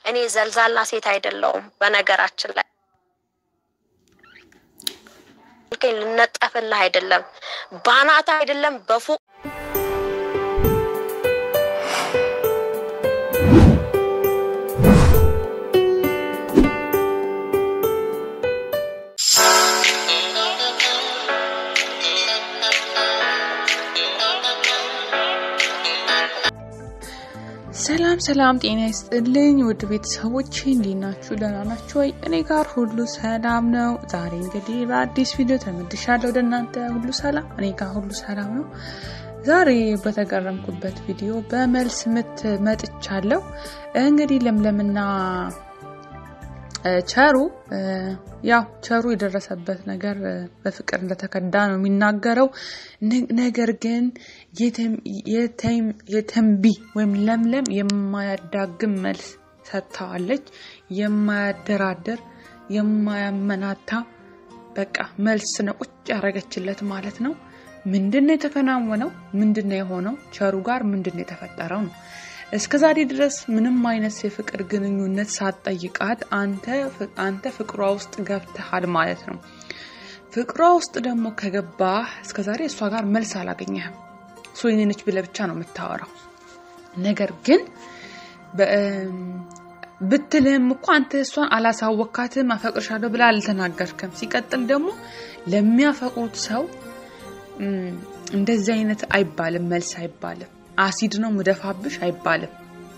እኔ ዘልዛላ ሴት አይደለሁም። በነገራችን ላይ ልነጠፍልህ አይደለም፣ ባናት አይደለም፣ በፎቅ ሰላም ሰላም፣ ጤና ይስጥልኝ ውድ ቤተሰቦች እንዴት ናችሁ? ደህና ናችሁ ወይ? እኔ ጋር ሁሉ ሰላም ነው። ዛሬ እንግዲህ በአዲስ ቪዲዮ ተመልሻለሁ ወደ እናንተ። ሁሉ ሰላም፣ እኔ ጋር ሁሉ ሰላም ነው። ዛሬ በተገረምኩበት ቪዲዮ በመልስ ምት መጥቻለሁ። እንግዲህ ለምለምና ቸሩ ያው ቸሩ የደረሰበት ነገር በፍቅር እንደተከዳ ነው የሚናገረው። ነገር ግን የተንቢ ወይም ለምለም የማያዳግም መልስ ሰጥተዋለች። የማያደራደር የማያመናታ በቃ መልስ ነው ቁጭ ያደረገችለት ማለት ነው። ምንድን ነው የተከናወነው? ምንድን ነው የሆነው? ቸሩ ጋር ምንድን ነው የተፈጠረው ነው እስከ ዛሬ ድረስ ምንም አይነት የፍቅር ግንኙነት ሳትጠይቃት አንተ ፍቅሯ ውስጥ ገብተሃል ማለት ነው። ፍቅሯ ውስጥ ደግሞ ከገባህ እስከ ዛሬ እሷ ጋር መልስ አላገኘህም። እሷ የኔ ነች ብለህ ብቻ ነው የምታወራው። ነገር ግን ብትልህም እኮ አንተ እሷን አላሳወካትም። አፈቅርሻለሁ ብላ አልተናገርክም። ሲቀጥል ደግሞ ለሚያፈቅሩት ሰው እንደዚህ አይነት አይባልም፣ መልስ አይባልም። አሲድ ነው ምደፋብሽ አይባልም።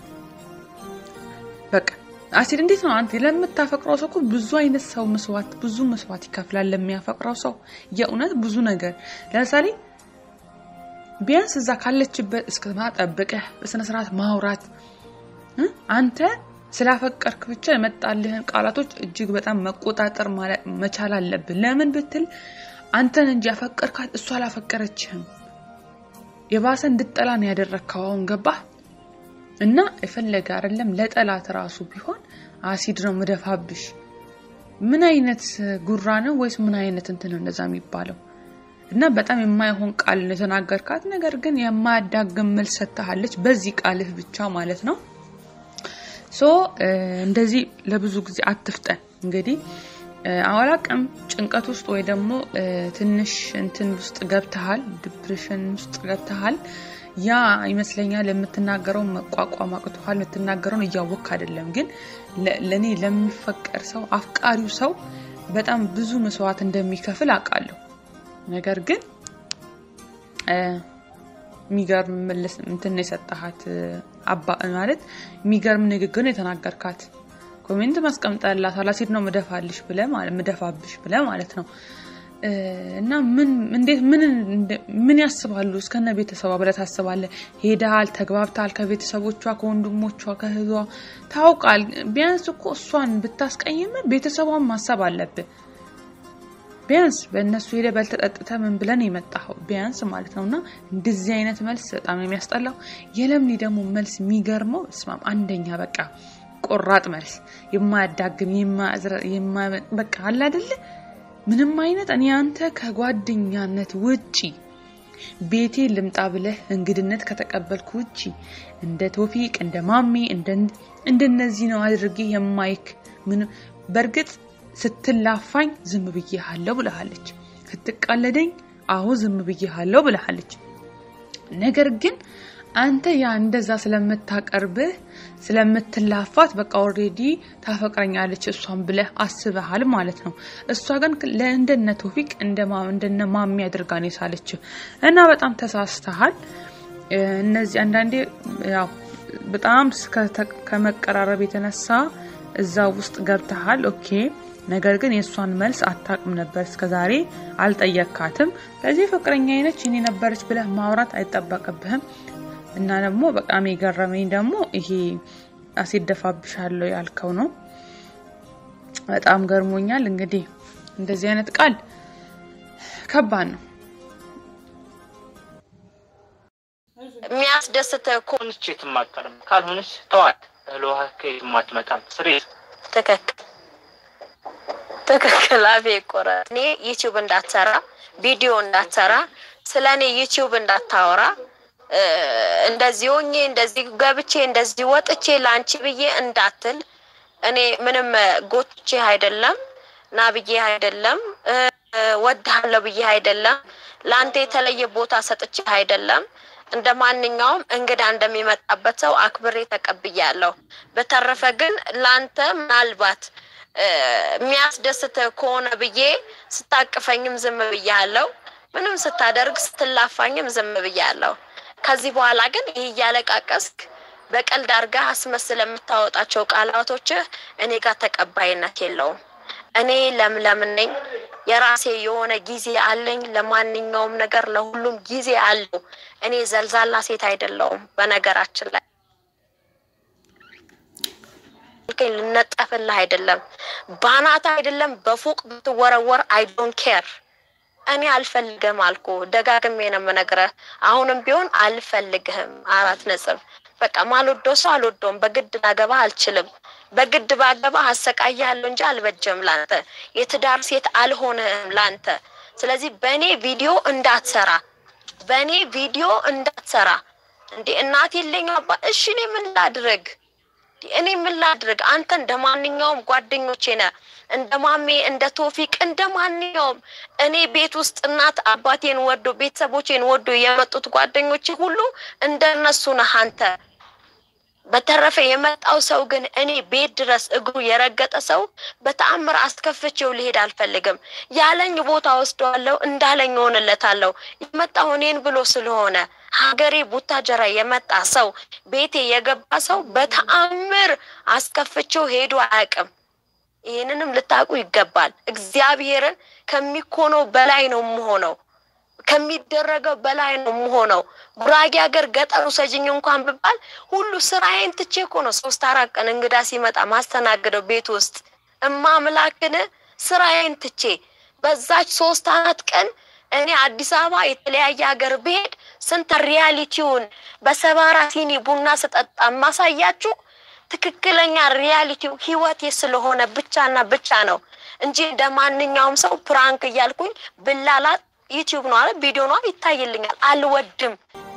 በቃ አሲድ እንዴት ነው አንተ ለምታፈቅረው ሰው እኮ ብዙ አይነት ሰው መስዋዕት ብዙ መስዋዕት ይከፍላል ለሚያፈቅረው ሰው የእውነት ብዙ ነገር ለምሳሌ ቢያንስ እዛ ካለችበት እስከ ጠብቀህ በስነ ስርዓት ማውራት አንተ ስላፈቀርክ ብቻ የመጣልህን ቃላቶች እጅግ በጣም መቆጣጠር መቻል አለብን። ለምን ብትል አንተን እንጂ ያፈቀርካት እሷ አላፈቀረችህም። የባሰ እንድጠላ ነው ያደረግከው። አሁን ገባህ? እና የፈለገ አይደለም ለጠላት ራሱ ቢሆን አሲድ ነው ምደፋብሽ። ምን አይነት ጉራ ነው ወይስ ምን አይነት እንትን ነው እንደዛ የሚባለው? እና በጣም የማይሆን ቃል ነው የተናገርካት። ነገር ግን የማያዳግም መልስ ሰጥታለች፣ በዚህ ቃልህ ብቻ ማለት ነው። ሶ እንደዚህ ለብዙ ጊዜ አትፍጠን እንግዲህ አላቅም ጭንቀት ውስጥ ወይ ደግሞ ትንሽ እንትን ውስጥ ገብተሃል፣ ዲፕሬሽን ውስጥ ገብተሃል። ያ ይመስለኛል የምትናገረውን መቋቋም አቅቶሃል። የምትናገረውን እያወቅ አይደለም። ግን ለእኔ ለሚፈቀር ሰው አፍቃሪው ሰው በጣም ብዙ መስዋዕት እንደሚከፍል አውቃለሁ። ነገር ግን የሚገርም መለስ እንትን ነው የሰጠሃት አባ ማለት የሚገርም ንግግር ነው የተናገርካት። ኮሜንት ማስቀምጠላት አላሲድ ነው ምደፋልሽ ብለ ምደፋብሽ ብለ ማለት ነው። እና ምን እንዴት ምን ምን ያስባሉ እስከነ ቤተሰቧ ብለ ታስባለ። ሄደሃል፣ ተግባብተሃል ከቤተሰቦቿ ከወንድሞቿ ከህዟ ታውቃል። ቢያንስ እኮ እሷን ብታስቀይም ቤተሰቧን ማሰብ አለብን። ቢያንስ በእነሱ ሄደ በልተጠጥተ ምን ብለን የመጣው ቢያንስ ማለት ነው። እና እንደዚህ አይነት መልስ በጣም የሚያስጠላው የለምኒ ደግሞ መልስ የሚገርመው ስማም አንደኛ በቃ ቆራጥ መልስ የማያዳግም በቃ አለ አይደለ ምንም አይነት እኔ አንተ ከጓደኛነት ውጪ ቤቴ ልምጣ ብለህ እንግድነት ከተቀበልኩ ውጪ እንደ ቶፊቅ እንደ ማሜ እንደነዚህ ነው አድርጌ የማይክ በእርግጥ ስትላፋኝ ዝም ብዬሃለሁ ብለሃለች። ስትቃለደኝ አሁ ዝም ብዬሃለሁ ብለሃለች። ነገር ግን አንተ ያ እንደዛ ስለምታቀርብህ ስለምትላፋት በቃ ኦልሬዲ ታፈቅረኛለች እሷን ብለህ አስበሃል ማለት ነው። እሷ ግን እንደነ ቶፊቅ እንደነ ማሚ አድርጋ ነው የሳለች እና በጣም ተሳስተሃል። እነዚህ አንዳንዴ ያው በጣም ከመቀራረብ የተነሳ እዛ ውስጥ ገብተሃል። ኦኬ ነገር ግን የእሷን መልስ አታውቅም ነበር እስከዛሬ አልጠየካትም። ለዚህ ፍቅረኛ አይነች እኔ ነበረች ብለህ ማውራት አይጠበቅብህም። እና ደግሞ በጣም የገረመኝ ደግሞ ይሄ አሲድ ደፋብሻለሁ ያልከው ነው። በጣም ገርሞኛል። እንግዲህ እንደዚህ አይነት ቃል ከባድ ነው። የሚያስደስትህ እኮ ሆነች የትም አትቀርም። ካልሆነች ተዋት። እህል ውሃ ከየትም አትመጣም። ስሬት ትክክል ትክክል። አፌ ቆረጥ። እኔ ዩቲዩብ እንዳትሰራ ቪዲዮ እንዳትሰራ ስለ እኔ ዩቲዩብ እንዳታወራ እንደዚህ ሆኜ እንደዚህ ገብቼ እንደዚህ ወጥቼ ለአንቺ ብዬ እንዳትል እኔ ምንም ጎትቼ አይደለም ና ብዬ አይደለም ወድሃለሁ ብዬ አይደለም ለአንተ የተለየ ቦታ ሰጥቼ አይደለም። እንደ ማንኛውም እንግዳ እንደሚመጣበት ሰው አክብሬ ተቀብያለሁ። በተረፈ ግን ለአንተ ምናልባት የሚያስደስት ከሆነ ብዬ ስታቅፈኝም ዝም ብያለሁ። ምንም ስታደርግ ስትላፋኝም ዝም ብያለሁ። ከዚህ በኋላ ግን ይህ እያለቃቀስክ በቀልድ አድርገህ አስመስል የምታወጣቸው ቃላቶችህ እኔ ጋር ተቀባይነት የለውም። እኔ ለምለም ነኝ። የራሴ የሆነ ጊዜ አለኝ። ለማንኛውም ነገር ለሁሉም ጊዜ አለው። እኔ ዘልዛላ ሴት አይደለውም። በነገራችን ላይ ልነጠፍልህ አይደለም፣ ባናት አይደለም፣ በፎቅ ብትወረወር አይ ዶንት ኬር እኔ አልፈልግህም አልኩ። ደጋግሜ ነው የምነግረህ። አሁንም ቢሆን አልፈልግህም። አራት ነጥብ። በቃ ማልወደው ሰው አልወደውም። በግድ ላገባ አልችልም። በግድ ባገባ አሰቃያለሁ እንጂ አልበጀም ላንተ። የትዳር ሴት አልሆንህም ላንተ። ስለዚህ በእኔ ቪዲዮ እንዳትሰራ፣ በእኔ ቪዲዮ እንዳትሰራ። እንዴ እናት የለኝ አባ። እሺ እኔ ምን ላድርግ? እኔ ምን ላድርግ? አንተ እንደ ማንኛውም ጓደኞቼ ነህ፣ እንደ ማሜ፣ እንደ ቶፊቅ፣ እንደ ማንኛውም እኔ ቤት ውስጥ እናት አባቴን ወዶ ቤተሰቦቼን ወዶ የመጡት ጓደኞቼ ሁሉ እንደነሱ ነህ አንተ። በተረፈ የመጣው ሰው ግን እኔ ቤት ድረስ እግሩ የረገጠ ሰው በተአምር አስከፍቼው ሊሄድ አልፈልግም። ያለኝ ቦታ ወስደዋለሁ፣ እንዳለኝ ሆንለታለሁ። የመጣው እኔን ብሎ ስለሆነ ሀገሬ ቡታጀራ የመጣ ሰው ቤቴ የገባ ሰው በተአምር አስከፍቼው ሄዶ አያውቅም። ይህንንም ልታውቁ ይገባል። እግዚአብሔርን ከሚኮነው በላይ ነው የምሆነው ከሚደረገው በላይ ነው የምሆነው። ጉራጌ ሀገር ገጠሩ ሰጅኝ እንኳን ብባል ሁሉ ስራዬን ትቼ እኮ ነው ሶስት አራት ቀን እንግዳ ሲመጣ ማስተናግደው ቤት ውስጥ እማ ምላክን ስራዬን ትቼ በዛች ሶስት አራት ቀን እኔ አዲስ አበባ የተለያየ ሀገር ብሄድ ስንት ሪያሊቲውን በሰባራ ሲኒ ቡና ስጠጣ ማሳያችሁ ትክክለኛ ሪያሊቲው ህይወቴ ስለሆነ ብቻና ብቻ ነው እንጂ እንደ ማንኛውም ሰው ፕራንክ እያልኩኝ ብላላት ዩቲዩብ ነው አለ ቪዲዮ ነው ይታይልኛል። አልወድም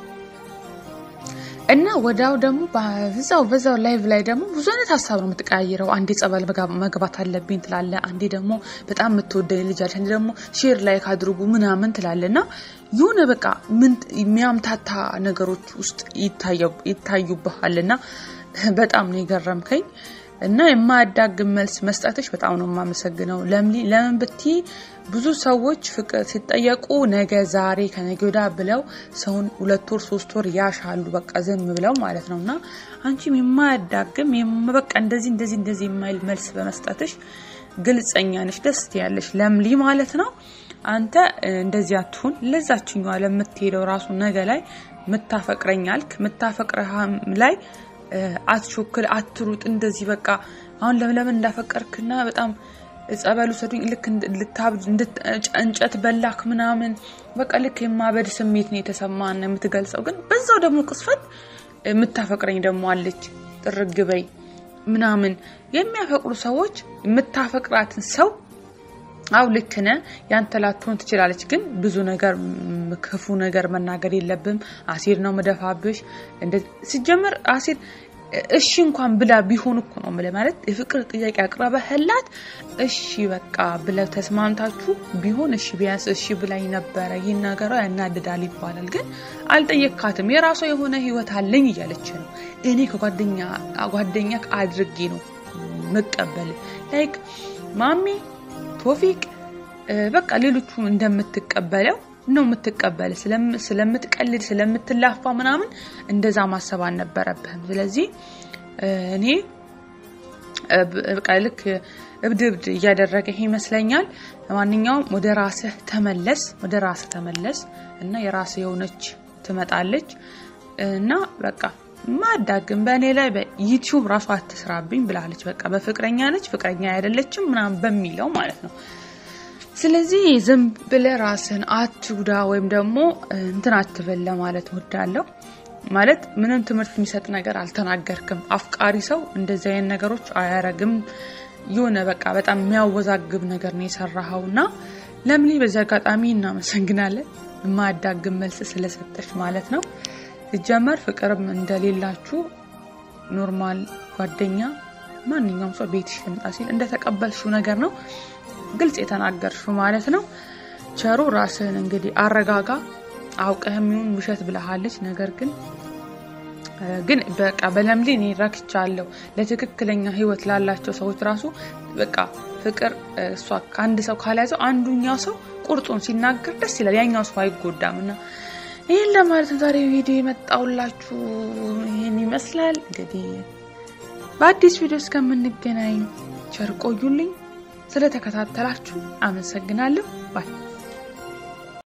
እና ወዳው ደግሞ በዛው በዛው ላይቭ ላይ ደግሞ ብዙ አይነት ሀሳብ ነው የምትቀያይረው። አንዴ ጸበል መግባት አለብኝ ትላለ፣ አንዴ ደግሞ በጣም የምትወደኝ ልጅ አለች፣ አንዴ ደግሞ ሼር ላይ ካድርጉ ምናምን ትላለ እና የሆነ በቃ ምን የሚያምታታ ነገሮች ውስጥ ይታዩብሃል እና በጣም ነው የገረምከኝ። እና የማያዳግም መልስ መስጠትሽ በጣም ነው የማመሰግነው። ለምን ብቲ ብዙ ሰዎች ፍቅር ሲጠየቁ ነገ ዛሬ ከነገ ወዲያ ብለው ሰውን ሁለት ወር ሶስት ወር ያሻሉ፣ በቃ ዝም ብለው ማለት ነው። እና አንቺም የማያዳግም በቃ እንደዚህ እንደዚህ እንደዚህ የማይል መልስ በመስጠትሽ ግልጸኛ ነሽ፣ ደስ ያለሽ ለምሊ ማለት ነው። አንተ እንደዚህ አትሁን። ለዛችኛዋ ለምትሄደው ራሱ ነገ ላይ ምታፈቅረኝ አልክ ምታፈቅረሃም ላይ አትሾክል፣ አትሩጥ። እንደዚህ በቃ አሁን ለምለምን እንዳፈቀርክና በጣም ጸበሉ ሰዱኝ ልክ ልታብድ እንጨት በላክ ምናምን በቃ ልክ የማበድ ስሜት ነው የተሰማን የምትገልጸው። ግን በዛው ደግሞ ቅስፈት የምታፈቅረኝ ደግሞ አለች ጥርግ በይ ምናምን የሚያፈቅሩ ሰዎች የምታፈቅራትን ሰው አው ልክ ነህ፣ ያንተ ላትሆን ትችላለች። ግን ብዙ ነገር ክፉ ነገር መናገር የለብም። አሲድ ነው መደፋብሽ። ሲጀመር አሲድ እሺ እንኳን ብላ ቢሆን እኮ ነው የምልህ። ማለት የፍቅር ጥያቄ አቅርበህላት እሺ በቃ ብለህ ተስማምታችሁ ቢሆን እሺ ቢያንስ እሺ ብላኝ ነበረ ይህን ነገሯ ያናድዳል ይባላል። ግን አልጠየካትም። የራሷ የሆነ ህይወት አለኝ እያለች ነው። እኔ ከጓደኛ ጓደኛ አድርጌ ነው መቀበል ላይክ ማሚ ቶፊቅ በቃ ሌሎቹ እንደምትቀበለው ነው የምትቀበል። ስለምትቀልድ ስለምትላፋ ምናምን እንደዛ ማሰብ አልነበረብህም። ስለዚህ እኔ በቃ ልክ እብድ እብድ እያደረገ ይመስለኛል። ለማንኛውም ወደ ራስህ ተመለስ፣ ወደ ራስህ ተመለስ እና የራስህ የሆነች ትመጣለች እና በቃ ማዳግም በእኔ ላይ በዩቲዩብ ራሱ አትስራብኝ ብላለች። በቃ በፍቅረኛ ነች ፍቅረኛ አይደለችም ምናምን በሚለው ማለት ነው። ስለዚህ ዝም ብለህ ራስህን አትጉዳ ወይም ደግሞ እንትን አትበል ለማለት ወዳለሁ። ማለት ምንም ትምህርት የሚሰጥ ነገር አልተናገርክም። አፍቃሪ ሰው እንደዚህ አይነት ነገሮች አያረግም። የሆነ በቃ በጣም የሚያወዛግብ ነገር ነው የሰራኸው እና ለምሊ በዚህ አጋጣሚ እናመሰግናለን፣ የማያዳግም መልስ ስለሰጠች ማለት ነው። ሲጀመር ፍቅርም እንደሌላችሁ ኖርማል ጓደኛ ማንኛውም ሰው ቤትሽ ልምጣ ሲል እንደተቀበልሽው ነገር ነው ግልጽ የተናገርሽው ማለት ነው። ቸሩ ራስህን እንግዲህ አረጋጋ። አውቀህም ይሁን ውሸት ብለሃለች። ነገር ግን ግን በቃ በለምሌ እኔ ረክቻለሁ። ለትክክለኛ ህይወት ላላቸው ሰዎች ራሱ በቃ ፍቅር እሷ ከአንድ ሰው ካልያዘው አንዱኛው ሰው ቁርጡን ሲናገር ደስ ይላል፣ ያኛው ሰው አይጎዳም። እና ይህን ለማለት ነው ዛሬ ቪዲዮ የመጣውላችሁ ይህን ይመስላል። እንግዲህ በአዲስ ቪዲዮ እስከምንገናኝ ቸር ቆዩልኝ። ስለተከታተላችሁ አመሰግናለሁ ባይ